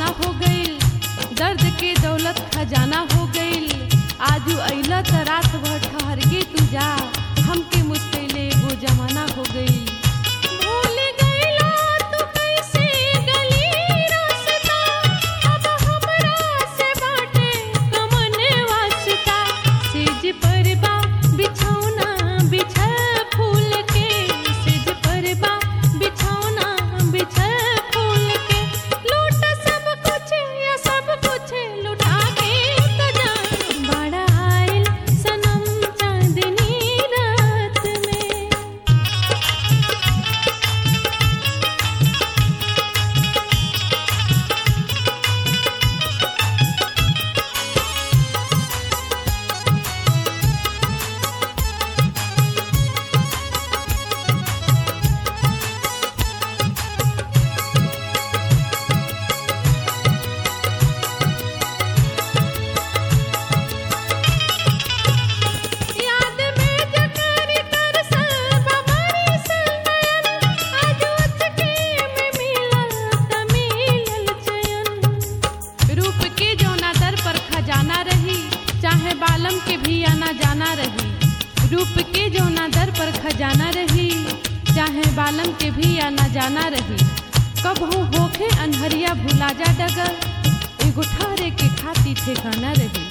हो गईल दर्द के दौलत खजाना हो गईल आजू अइला त रात भर ठहर के तू जा हमके मुश्किले एगो जमाना हो गईल भूल गइला तू कैसे गली रास्ता अब हमरा से बाटे कमन वास्ता सेज पर बा बिछौना बिछल फूल के सेज पर बा बिछौना बिछल फूल के लूट सब कुछ या सब कुछ लुटा के तो जा बड़ा आइल सनम चांदनी रात में याद में जकर तरसल बमरी सनयन आज उचके में मिलल त मिलल चयन रूप के जौना दर पर खजाना रही चाहे बालम के भी आना जाना रही रूप के जौना दर पर खजाना रही चाहे बालम के भी आना जाना रही कबहू होखे अनहरिया भुला जा डगर एगो ठारे के खाती ठेकाना रही